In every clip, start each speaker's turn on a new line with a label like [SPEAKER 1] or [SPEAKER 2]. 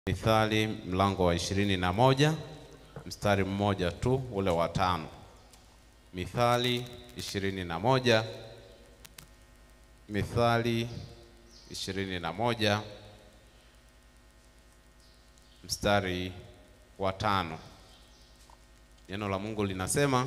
[SPEAKER 1] Mithali mlango wa ishirini na moja mstari mmoja tu ule wa tano. Mithali ishirini na moja Mithali ishirini na moja mstari wa tano. Neno la Mungu linasema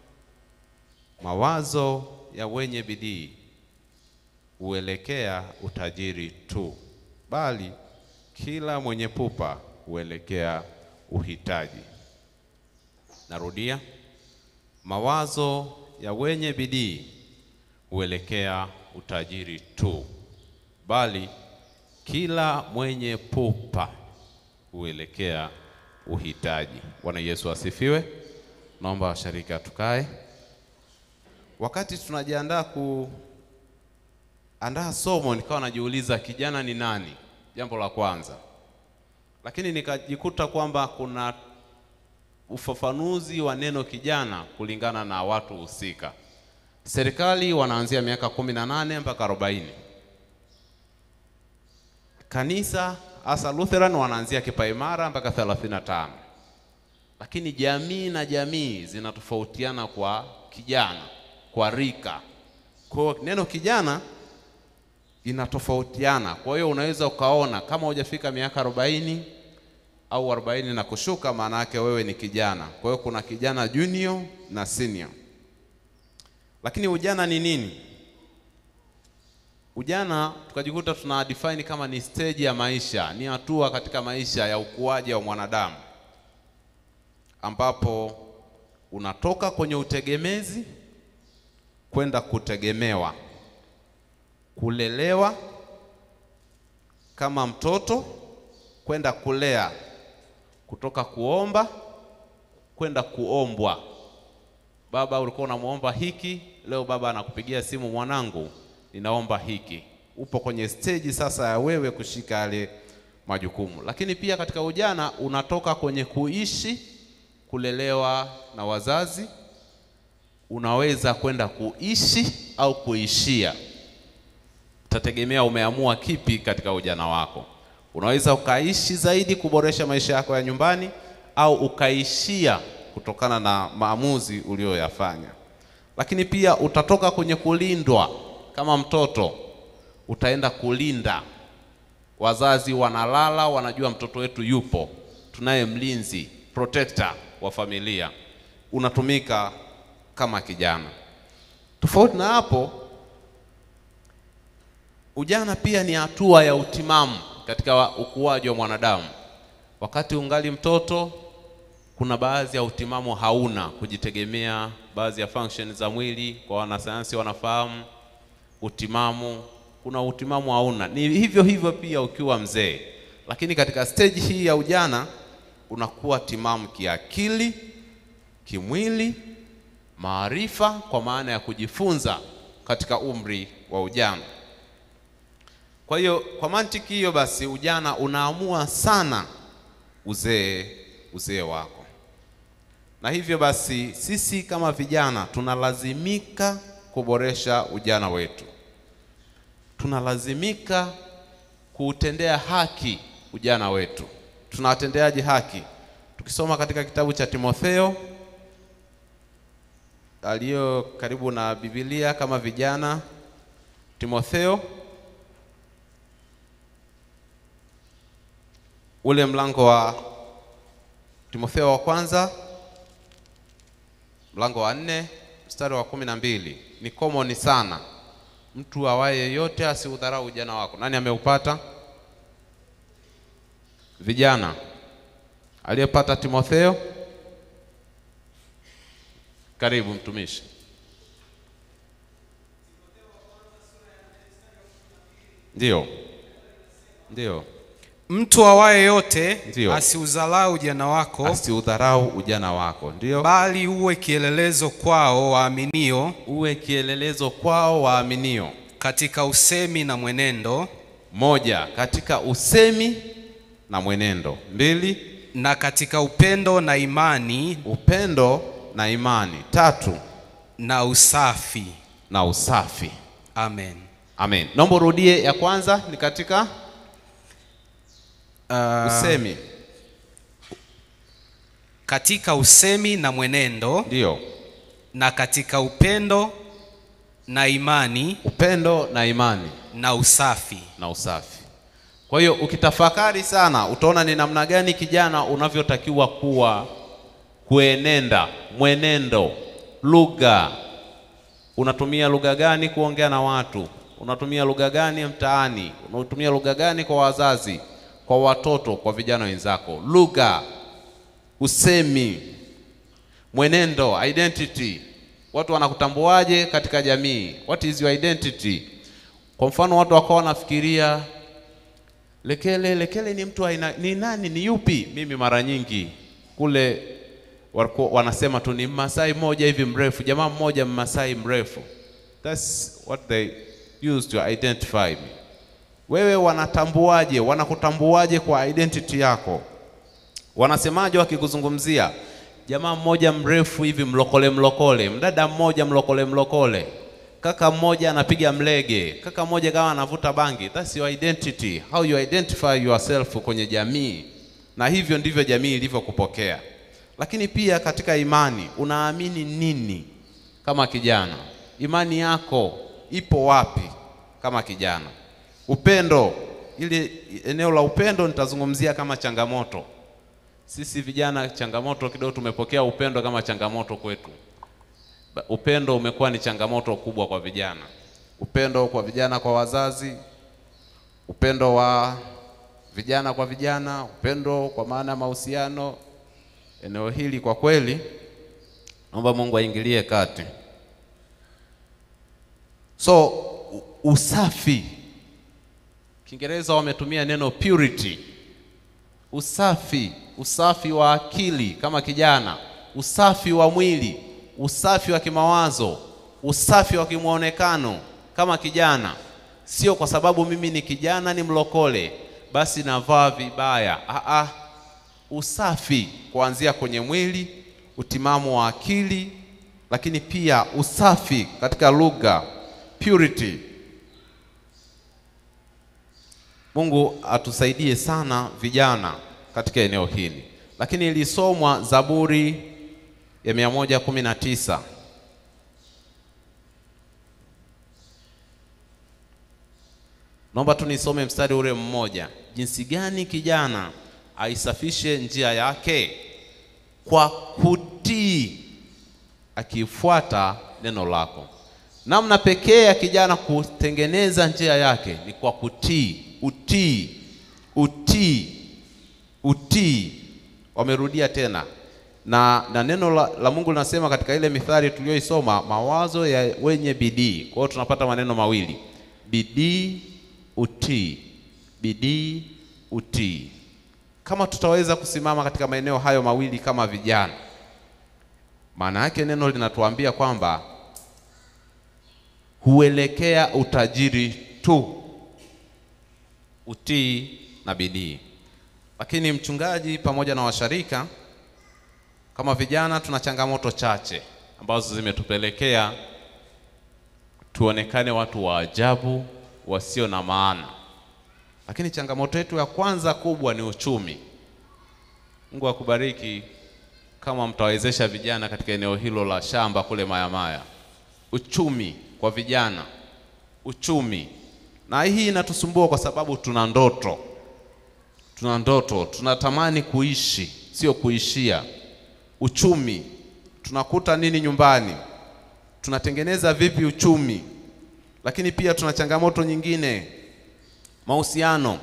[SPEAKER 1] mawazo ya wenye bidii huelekea utajiri tu, bali kila mwenye pupa huelekea uhitaji. Narudia, mawazo ya wenye bidii huelekea utajiri tu, bali kila mwenye pupa huelekea uhitaji. Bwana Yesu asifiwe. Naomba washirika tukae. Wakati tunajiandaa kuandaa somo, nikawa najiuliza kijana ni nani? Jambo la kwanza, lakini nikajikuta kwamba kuna ufafanuzi wa neno kijana kulingana na watu husika. Serikali wanaanzia miaka kumi na nane mpaka arobaini. Kanisa hasa Lutheran wanaanzia kipaimara mpaka 35. Lakini jamii na jamii zinatofautiana kwa kijana, kwa rika. Kwa hiyo neno kijana inatofautiana. Kwa hiyo unaweza ukaona kama hujafika miaka arobaini au arobaini na kushuka, maana yake wewe ni kijana. Kwa hiyo kuna kijana junior na senior. Lakini ujana ni nini? Ujana tukajikuta tuna define kama ni stage ya maisha, ni hatua katika maisha ya ukuaji wa mwanadamu, ambapo unatoka kwenye utegemezi kwenda kutegemewa, kulelewa kama mtoto kwenda kulea, kutoka kuomba kwenda kuombwa. Baba, ulikuwa unamwomba hiki, leo baba anakupigia simu, mwanangu ninaomba hiki. Upo kwenye stage sasa ya wewe kushika yale majukumu. Lakini pia katika ujana unatoka kwenye kuishi, kulelewa na wazazi, unaweza kwenda kuishi au kuishia. Utategemea umeamua kipi katika ujana wako. Unaweza ukaishi zaidi kuboresha maisha yako ya nyumbani, au ukaishia kutokana na maamuzi uliyoyafanya. Lakini pia utatoka kwenye kulindwa kama mtoto utaenda kulinda. Wazazi wanalala, wanajua mtoto wetu yupo, tunaye mlinzi protector wa familia, unatumika kama kijana. Tofauti na hapo, ujana pia ni hatua ya utimamu katika ukuaji wa mwanadamu. Wakati ungali mtoto, kuna baadhi ya utimamu hauna, kujitegemea, baadhi ya function za mwili, kwa wanasayansi wanafahamu utimamu kuna utimamu hauna. Ni hivyo hivyo pia ukiwa mzee, lakini katika stage hii ya ujana unakuwa timamu kiakili, kimwili, maarifa, kwa maana ya kujifunza katika umri wa ujana. Kwa hiyo kwa mantiki hiyo basi, ujana unaamua sana uzee uzee wako, na hivyo basi sisi kama vijana tunalazimika kuboresha ujana wetu, tunalazimika kuutendea haki ujana wetu. Tunawatendeaje haki? Tukisoma katika kitabu cha Timotheo aliyo karibu na Biblia kama vijana, Timotheo ule mlango wa Timotheo wa kwanza mlango wa nne mstari wa kumi na mbili ni common sana. Mtu awaye yeyote asiudharau ujana wako. Nani ameupata? Vijana aliyepata Timotheo, karibu mtumishi. Ndio, ndio,
[SPEAKER 2] Mtu awaye yote
[SPEAKER 1] Ndiyo.
[SPEAKER 2] asiudharau ujana wako,
[SPEAKER 1] asiudharau ujana wako, ndio
[SPEAKER 2] bali uwe kielelezo kwao waaminio
[SPEAKER 1] uwe kielelezo kwao waaminio.
[SPEAKER 2] katika usemi na mwenendo
[SPEAKER 1] Moja, katika usemi na mwenendo. Mbili,
[SPEAKER 2] na katika upendo na imani
[SPEAKER 1] upendo na imani. Tatu,
[SPEAKER 2] na usafi.
[SPEAKER 1] na usafi.
[SPEAKER 2] Amen.
[SPEAKER 1] Amen. Naomba urudie ya kwanza ni katika
[SPEAKER 2] uh,
[SPEAKER 1] Usemi
[SPEAKER 2] katika usemi na mwenendo
[SPEAKER 1] ndio
[SPEAKER 2] na katika upendo na imani
[SPEAKER 1] upendo na imani
[SPEAKER 2] na usafi.
[SPEAKER 1] na usafi. Kwa hiyo ukitafakari sana, utaona ni namna gani kijana unavyotakiwa kuwa, kuenenda, mwenendo, lugha. Unatumia lugha gani kuongea na watu? Unatumia lugha gani mtaani? Unatumia lugha gani kwa wazazi, kwa watoto, kwa vijana wenzako? Lugha, usemi, mwenendo, identity. Watu wanakutambuaje katika jamii? What is your identity? Kwa mfano watu wakawa wanafikiria Lekele, Lekele ni mtu aina, ni nani, ni yupi? Mimi mara nyingi kule walikuwa wanasema tu ni Mmasai mmoja hivi mrefu, jamaa mmoja Mmasai mrefu. That's what they use to identify me. Wewe wanatambuaje? Wanakutambuaje kwa identity yako? Wanasemaje wakikuzungumzia? Jamaa mmoja mrefu hivi mlokole mlokole, mdada mmoja mlokole mlokole, kaka mmoja anapiga mlege, kaka mmoja kama anavuta bangi. That's your identity, how you identify yourself kwenye jamii, na hivyo ndivyo jamii ilivyokupokea. Lakini pia katika imani, unaamini nini kama kijana? Imani yako ipo wapi kama kijana? Upendo, ili eneo la upendo nitazungumzia kama changamoto. Sisi vijana, changamoto kidogo, tumepokea upendo kama changamoto kwetu. Ba- Upendo umekuwa ni changamoto kubwa kwa vijana, upendo kwa vijana, kwa wazazi, upendo wa vijana kwa vijana, upendo kwa maana ya mahusiano. Eneo hili kwa kweli, naomba Mungu aingilie kati. So u- usafi, Kiingereza wametumia neno purity usafi, usafi wa akili kama kijana, usafi wa mwili, usafi wa kimawazo, usafi wa kimwonekano kama kijana. Sio kwa sababu mimi ni kijana ni mlokole basi navaa vibaya. Aa, usafi kuanzia kwenye mwili, utimamu wa akili, lakini pia usafi katika lugha, purity. Mungu atusaidie sana vijana katika eneo hili. Lakini ilisomwa Zaburi ya mia moja kumi na tisa naomba tu nisome mstari ule mmoja. Jinsi gani kijana aisafishe njia yake kwa kutii, akifuata neno lako. Namna pekee ya kijana kutengeneza njia yake ni kwa kutii. Utii, utii, utii. Wamerudia tena na, na neno la, la Mungu linasema katika ile mithali tuliyoisoma, mawazo ya wenye bidii. Kwa hiyo tunapata maneno mawili, bidii, utii, bidii, utii. Kama tutaweza kusimama katika maeneo hayo mawili kama vijana, maana yake neno linatuambia kwamba huelekea utajiri tu, utii na bidii. Lakini mchungaji pamoja na washarika kama vijana tuna changamoto chache ambazo zimetupelekea tuonekane watu wa ajabu wasio na maana. Lakini changamoto yetu ya kwanza kubwa ni uchumi. Mungu akubariki kama mtawezesha vijana katika eneo hilo la shamba kule Mayamaya. Uchumi kwa vijana, uchumi. Na hii inatusumbua kwa sababu tuna ndoto, tuna ndoto, tunatamani kuishi, sio kuishia. Uchumi, tunakuta nini nyumbani? Tunatengeneza vipi uchumi? Lakini pia tuna changamoto nyingine, mahusiano.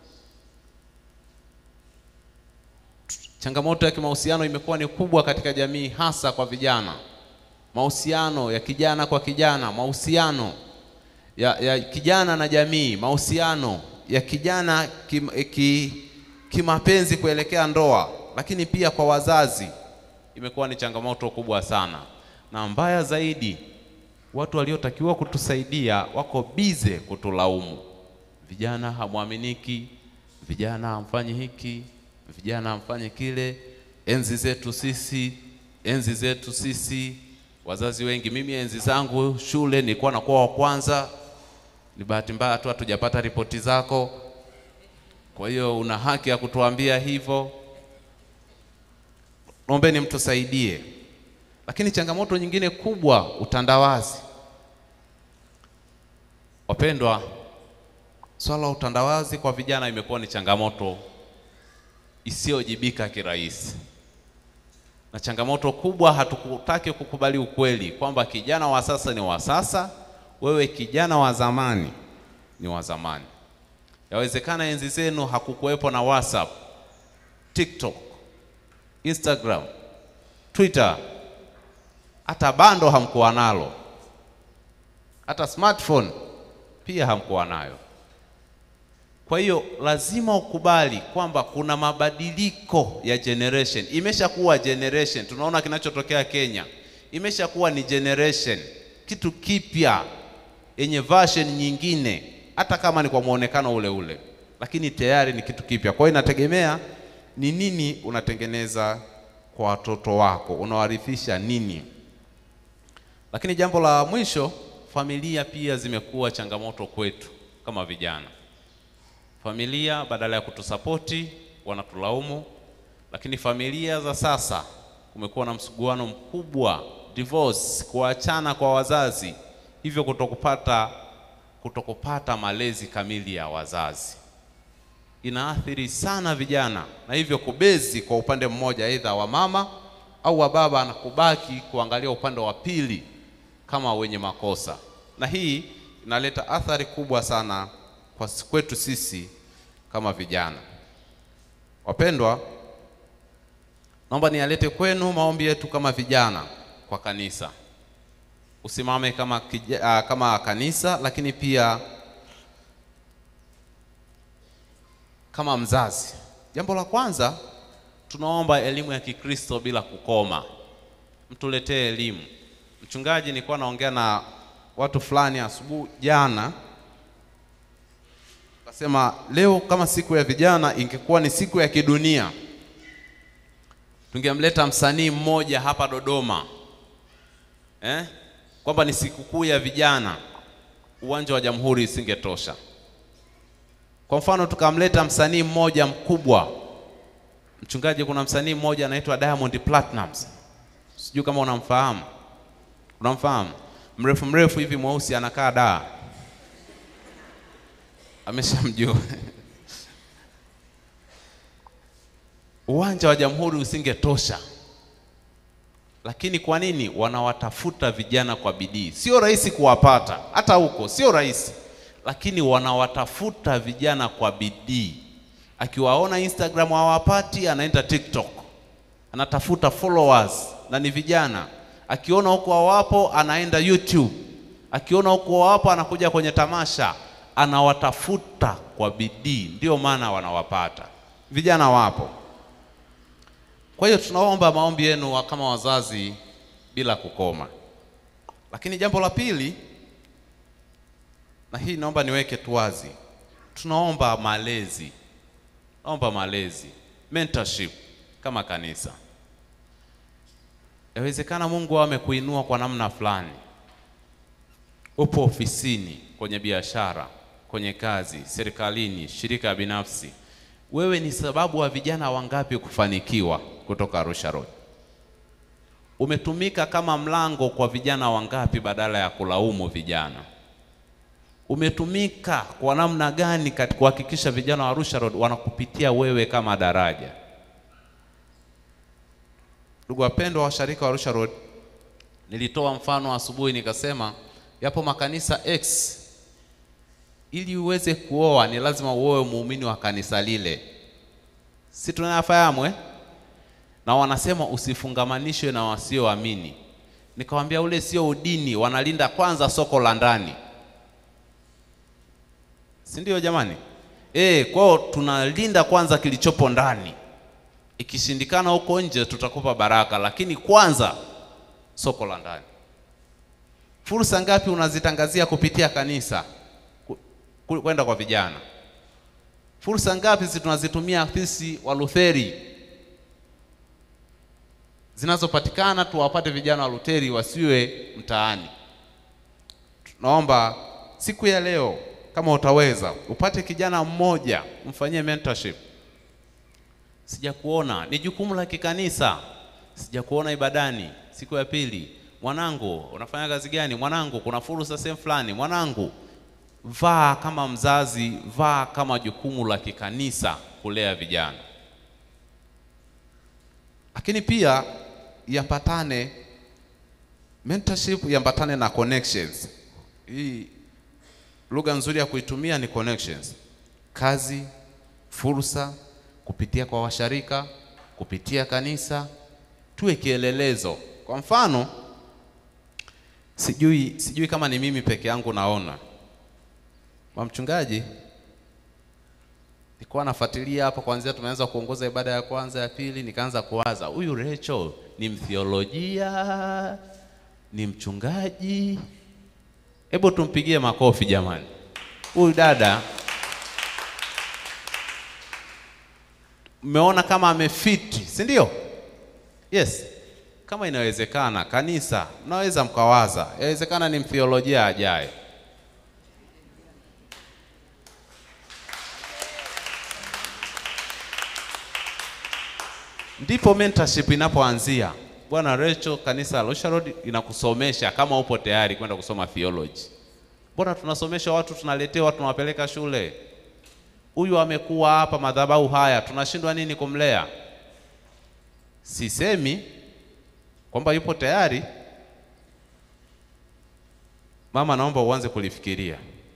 [SPEAKER 1] Changamoto ya kimahusiano imekuwa ni kubwa katika jamii, hasa kwa vijana. Mahusiano ya kijana kwa kijana, mahusiano ya, ya kijana na jamii, mahusiano ya kijana kim, ki, kimapenzi kuelekea ndoa, lakini pia kwa wazazi imekuwa ni changamoto kubwa sana, na mbaya zaidi, watu waliotakiwa kutusaidia wako bize kutulaumu. Vijana hamwaminiki, vijana hamfanyi hiki, vijana hamfanyi kile. Enzi zetu sisi, enzi zetu sisi, wazazi wengi. Mimi enzi zangu shule nilikuwa nakuwa wa kwanza, ni bahati mbaya tu hatujapata ripoti zako. Kwa hiyo una haki ya kutuambia hivyo, naombeni mtusaidie. Lakini changamoto nyingine kubwa, utandawazi. Wapendwa, swala la utandawazi kwa vijana imekuwa ni changamoto isiyojibika kirahisi, na changamoto kubwa, hatukutaki kukubali ukweli kwamba kijana wa sasa ni wa sasa, wewe kijana wa zamani ni wa zamani. Yawezekana enzi zenu hakukuwepo na WhatsApp, TikTok, Instagram, Twitter, hata bando hamkuwa nalo, hata smartphone pia hamkuwa nayo. Kwa hiyo lazima ukubali kwamba kuna mabadiliko ya generation. Imeshakuwa generation, tunaona kinachotokea Kenya, imeshakuwa ni generation, kitu kipya yenye version nyingine, hata kama ni kwa muonekano ule ule, lakini tayari ni kitu kipya. Kwa hiyo inategemea ni nini unatengeneza kwa watoto wako, unawarithisha nini. Lakini jambo la mwisho, familia pia zimekuwa changamoto kwetu kama vijana. Familia badala ya kutusapoti wanatulaumu, lakini familia za sasa kumekuwa na msuguano mkubwa, divorce, kuachana kwa wazazi, hivyo kutokupata kutokupata malezi kamili ya wazazi inaathiri sana vijana, na hivyo kubezi kwa upande mmoja, aidha wa mama au wa baba, na kubaki kuangalia upande wa pili kama wenye makosa, na hii inaleta athari kubwa sana kwa kwetu sisi kama vijana. Wapendwa, naomba nialete kwenu maombi yetu kama vijana kwa kanisa. Usimame kama, kija, kama kanisa, lakini pia kama mzazi. Jambo la kwanza, tunaomba elimu ya Kikristo bila kukoma. Mtuletee elimu. Mchungaji, nilikuwa naongea na watu fulani asubuhi jana Kasema leo kama siku ya vijana ingekuwa ni siku ya kidunia, tungemleta msanii mmoja hapa Dodoma eh? kwamba ni sikukuu ya vijana, uwanja wa Jamhuri isingetosha. Kwa mfano tukamleta msanii mmoja mkubwa, mchungaji, kuna msanii mmoja anaitwa Diamond Platnumz, sijui kama unamfahamu. Unamfahamu? mrefu mrefu hivi mweusi, anakaa daa ameshamjua uwanja wa Jamhuri usingetosha. Lakini kwa nini wanawatafuta vijana kwa bidii? Sio rahisi kuwapata, hata huko sio rahisi, lakini wanawatafuta vijana kwa bidii. Akiwaona Instagram hawapati, anaenda TikTok, anatafuta followers na ni vijana. Akiona huko hawapo, anaenda YouTube. Akiona huko hawapo, anakuja kwenye tamasha anawatafuta kwa bidii, ndio maana wanawapata. Vijana wapo. Kwa hiyo tunaomba maombi yenu kama wazazi bila kukoma. Lakini jambo la pili, na hii naomba niweke tu wazi, tunaomba malezi, naomba malezi, mentorship kama kanisa. Yawezekana Mungu amekuinua kwa namna fulani, upo ofisini, kwenye biashara kwenye kazi, serikalini, shirika binafsi. Wewe ni sababu wa vijana wangapi kufanikiwa kutoka Arusha Road? Umetumika kama mlango kwa vijana wangapi badala ya kulaumu vijana? Umetumika kwa namna gani katika kuhakikisha vijana wa Arusha Road wanakupitia wewe kama daraja? Ndugu wapendwa, washarika wa Arusha Road, nilitoa mfano asubuhi nikasema yapo makanisa X ili uweze kuoa ni lazima uoe muumini wa kanisa lile, si tunayafahamu eh? Na wanasema usifungamanishwe na wasioamini. Nikamwambia ule sio udini, wanalinda kwanza soko la ndani, si ndio jamani? E, kwao tunalinda kwanza kilichopo ndani, ikishindikana huko nje tutakupa baraka, lakini kwanza soko la ndani. Fursa ngapi unazitangazia kupitia kanisa kwenda kwa vijana? Fursa ngapi zi tunazitumia sisi wa Lutheri zinazopatikana tuwapate vijana wa Lutheri wasiwe mtaani. Tunaomba siku ya leo kama utaweza upate kijana mmoja mfanyie mentorship. Sijakuona, ni jukumu la kikanisa. Sijakuona ibadani siku ya pili. Mwanangu, unafanya kazi gani? Mwanangu, kuna fursa sehemu fulani. Mwanangu, vaa kama mzazi, vaa kama jukumu la kikanisa kulea vijana, lakini pia yapatane mentorship, yapatane na connections. Hii lugha nzuri ya kuitumia ni connections, kazi, fursa, kupitia kwa washarika, kupitia kanisa, tuwe kielelezo. Kwa mfano, sijui sijui kama ni mimi peke yangu naona kwa mchungaji, nilikuwa nafuatilia hapa kuanzia tumeanza kuongoza ibada ya kwanza ya pili, nikaanza kuwaza huyu Rachel ni mtheolojia, ni mchungaji? Hebu tumpigie makofi jamani, huyu dada mmeona kama amefiti, si ndio? Yes, kama inawezekana, kanisa mnaweza mkawaza, inawezekana ni mtheolojia ajaye. Ndipo mentorship inapoanzia. Bwana Rachel, kanisa la Arusha Road inakusomesha kama upo tayari kwenda kusoma theology. Mbona tunasomesha watu, tunaletewa, tunawapeleka shule. Huyu amekuwa hapa madhabahu haya, tunashindwa nini kumlea? Sisemi kwamba yupo tayari. Mama, naomba uanze kulifikiria.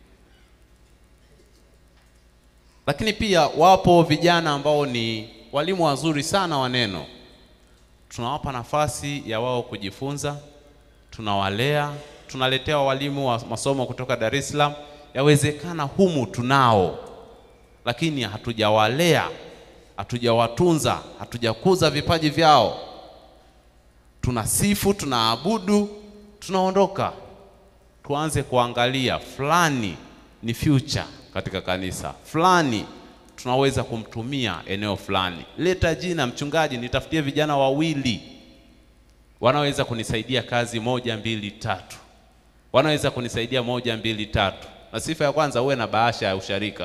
[SPEAKER 1] Lakini pia wapo vijana ambao ni walimu wazuri sana wa neno, tunawapa nafasi ya wao kujifunza, tunawalea, tunaletea walimu wa masomo kutoka Dar es Salaam. Yawezekana humu tunao, lakini hatujawalea, hatujawatunza, hatujakuza vipaji vyao. Tunasifu, tunaabudu, tunaondoka. Tuanze kuangalia fulani ni future katika kanisa fulani tunaweza kumtumia eneo fulani. Leta jina mchungaji, nitafutie vijana wawili wanaweza kunisaidia kazi moja mbili tatu, wanaweza kunisaidia moja mbili tatu. Na sifa ya kwanza, uwe na bahasha ya usharika.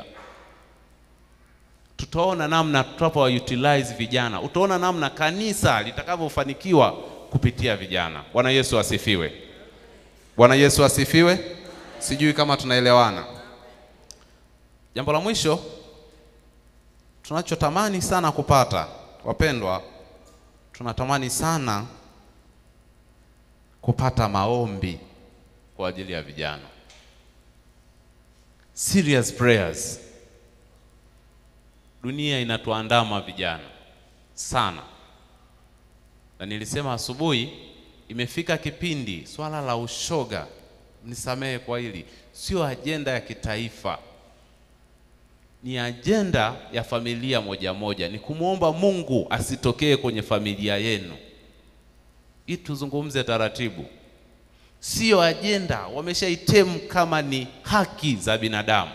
[SPEAKER 1] Tutaona namna tutapo utilize vijana, utaona namna kanisa litakavyofanikiwa kupitia vijana. Bwana Yesu asifiwe! Bwana Yesu asifiwe! Sijui kama tunaelewana. Jambo la mwisho tunachotamani sana kupata, wapendwa, tunatamani sana kupata maombi kwa ajili ya vijana, serious prayers. Dunia inatuandama vijana sana, na nilisema asubuhi, imefika kipindi swala la ushoga, nisamehe kwa hili, sio ajenda ya kitaifa ni ajenda ya familia moja moja, ni kumwomba Mungu asitokee kwenye familia yenu. Hii tuzungumze taratibu, sio ajenda. Wameshaitemu kama ni haki za binadamu,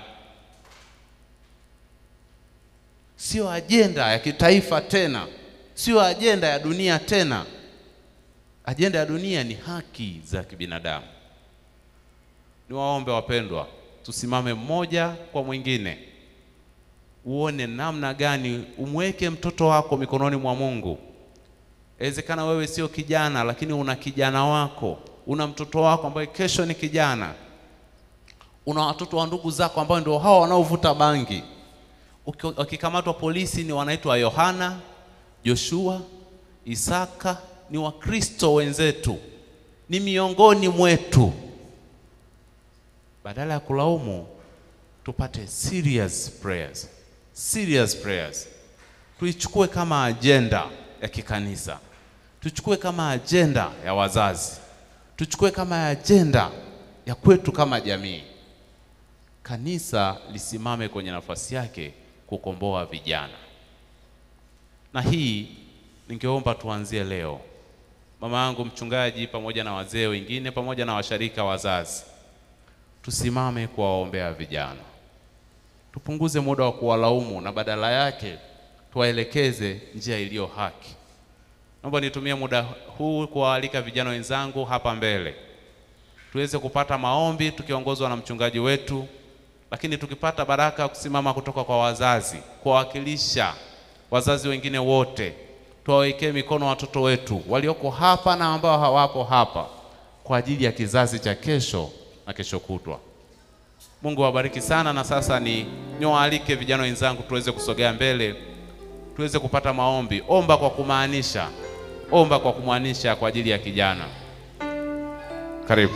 [SPEAKER 1] sio ajenda ya kitaifa tena, sio ajenda ya dunia tena. Ajenda ya dunia ni haki za kibinadamu. Niwaombe wapendwa, tusimame mmoja kwa mwingine uone namna gani umweke mtoto wako mikononi mwa Mungu. Inawezekana wewe sio kijana, lakini una kijana wako, una mtoto wako ambaye kesho ni kijana, una watoto wa ndugu zako ambao ndio hao wanaovuta bangi. Wakikamatwa polisi ni wanaitwa Yohana, Joshua, Isaka, ni Wakristo wenzetu, ni miongoni mwetu. Badala ya kulaumu, tupate serious prayers serious prayers, tuichukue kama ajenda ya kikanisa, tuchukue kama ajenda ya wazazi, tuchukue kama ajenda ya kwetu kama jamii. Kanisa lisimame kwenye nafasi yake kukomboa vijana, na hii ningeomba tuanzie leo. Mama yangu mchungaji, pamoja na wazee wengine, pamoja na washarika wazazi, tusimame kuwaombea vijana tupunguze muda wa kuwalaumu na badala yake tuwaelekeze njia iliyo haki. Naomba nitumie muda huu kuwaalika vijana wenzangu hapa mbele tuweze kupata maombi tukiongozwa na mchungaji wetu lakini tukipata baraka ya kusimama kutoka kwa wazazi, kuwawakilisha wazazi wengine wote, tuwawekee mikono watoto wetu walioko hapa na ambao hawapo hapa, kwa ajili ya kizazi cha kesho na kesho kutwa. Mungu awabariki sana. Na sasa ni niwaalike vijana wenzangu tuweze kusogea mbele, tuweze kupata maombi. Omba kwa kumaanisha, omba kwa kumaanisha kwa ajili ya kijana. Karibu.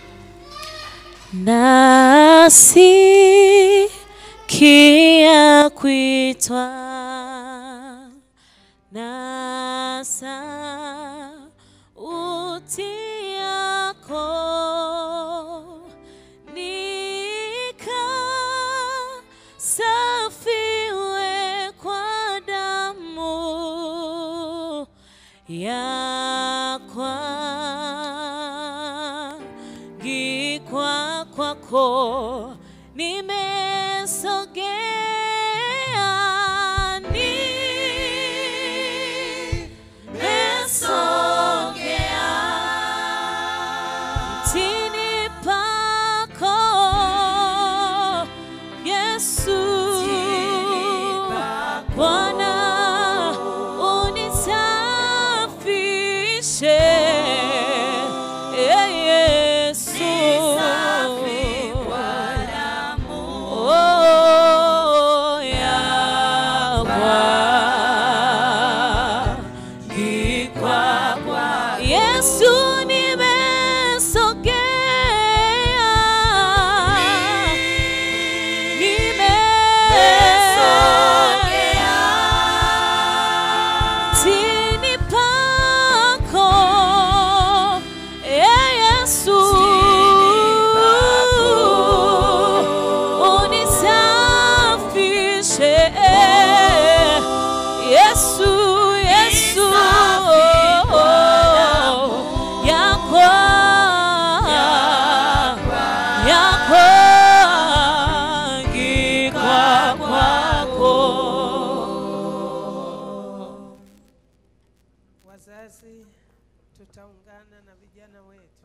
[SPEAKER 3] Nasikia kuitwa na sauti yako nikasafiwe kwa damu yakwangikwa kwako nimesogea nimesogea mtini pako Yesu Bwana unisafishe Eh, Yesu Oh, yakwangikwa Yesu nimesogea Tini pako e Yesu unisafishe Yesu Yesu yakwa yakwangikwa kwako
[SPEAKER 4] Wazazi, tutaungana na vijana wetu.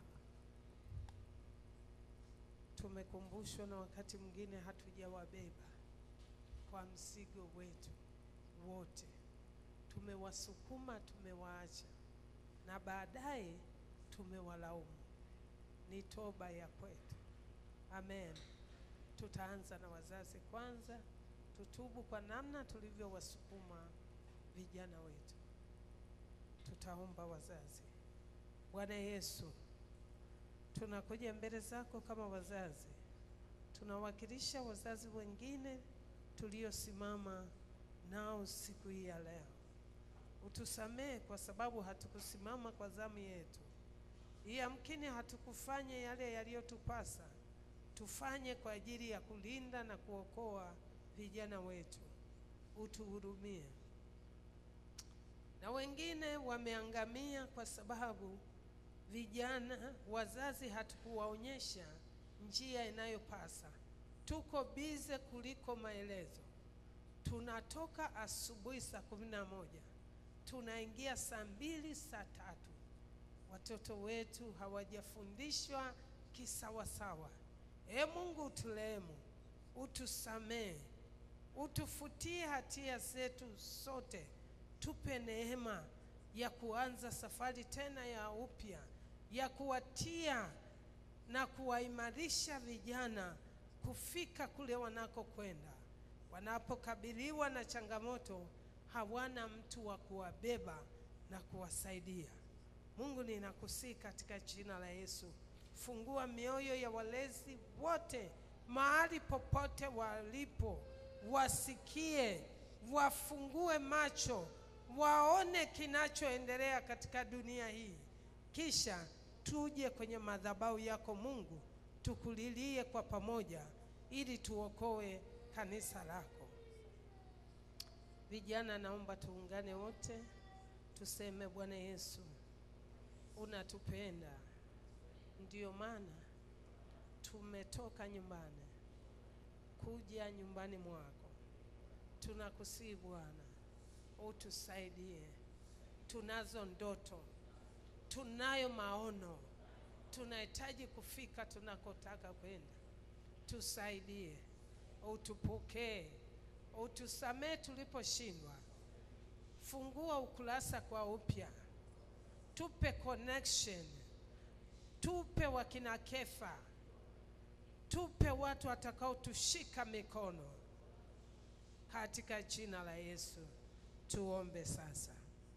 [SPEAKER 4] Tumekumbushwa na wakati mwingine hatujawabeba kwa mzigo wetu wote, tumewasukuma, tumewaacha na baadaye tumewalaumu. Ni toba ya kwetu. Amen. Tutaanza na wazazi kwanza, tutubu kwa namna tulivyowasukuma vijana wetu. Tutaomba wazazi. Bwana Yesu, tunakuja mbele zako kama wazazi, tunawakilisha wazazi wengine tuliosimama nao siku hii ya leo. Utusamehe kwa sababu hatukusimama kwa zamu yetu, yamkini hatukufanya yale yaliyotupasa tufanye kwa ajili ya kulinda na kuokoa vijana wetu. Utuhurumie na wengine wameangamia kwa sababu vijana wazazi hatukuwaonyesha njia inayopasa. Tuko bize kuliko maelezo. Tunatoka asubuhi saa kumi na moja tunaingia saa mbili saa tatu. Watoto wetu hawajafundishwa kisawasawa. E Mungu, uturehemu, utusamehe, utufutie hatia zetu sote tupe neema ya kuanza safari tena ya upya ya kuwatia na kuwaimarisha vijana kufika kule wanakokwenda. Wanapokabiliwa na changamoto, hawana mtu wa kuwabeba na kuwasaidia. Mungu, ninakusihi katika jina la Yesu, fungua mioyo ya walezi wote mahali popote walipo, wasikie, wafungue macho waone kinachoendelea katika dunia hii, kisha tuje kwenye madhabahu yako Mungu, tukulilie kwa pamoja, ili tuokoe kanisa lako. Vijana, naomba tuungane wote, tuseme Bwana Yesu, unatupenda, ndiyo maana tumetoka nyumbani kuja nyumbani mwako. Tunakusihi Bwana utusaidie. Tunazo ndoto, tunayo maono, tunahitaji kufika tunakotaka kwenda. Tusaidie utupokee, utusamee tuliposhindwa. Fungua ukurasa kwa upya, tupe connection, tupe wakina Kefa, tupe watu watakaotushika mikono katika jina la Yesu. Tuombe sasa.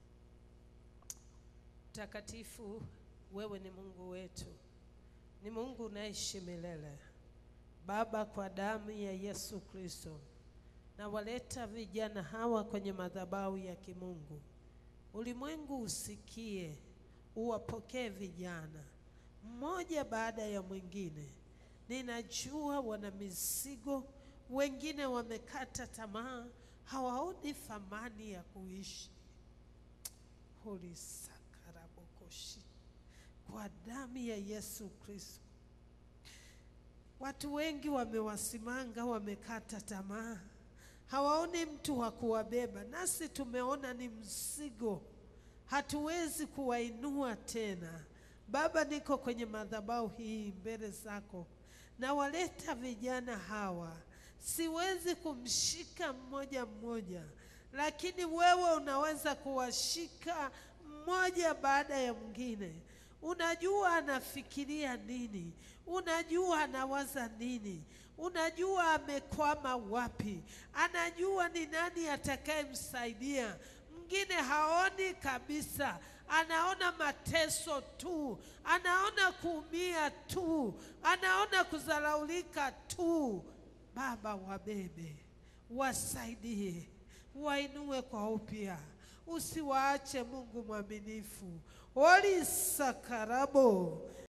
[SPEAKER 4] Mtakatifu, wewe ni Mungu wetu, ni Mungu unaishi milele. Baba, kwa damu ya Yesu Kristo, na waleta vijana hawa kwenye madhabahu ya kimungu. Ulimwengu usikie, uwapokee vijana mmoja baada ya mwingine. Ninajua wana mizigo, wengine wamekata tamaa, hawaoni thamani ya kuishi. Hulisakarabokoshi kwa damu ya Yesu Kristo. Watu wengi wamewasimanga, wamekata tamaa, hawaoni mtu wa kuwabeba, nasi tumeona ni mzigo, hatuwezi kuwainua tena. Baba, niko kwenye madhabahu hii mbele zako, na waleta vijana hawa, siwezi kumshika mmoja mmoja, lakini wewe unaweza kuwashika mmoja baada ya mwingine. Unajua anafikiria nini, unajua anawaza nini, unajua amekwama wapi, anajua ni nani atakayemsaidia. Mwingine haoni kabisa, anaona mateso tu, anaona kuumia tu, anaona kudharaulika tu. Baba, wabebe, wasaidie, wainue kwa upya, usiwaache Mungu mwaminifu. Oli sakarabo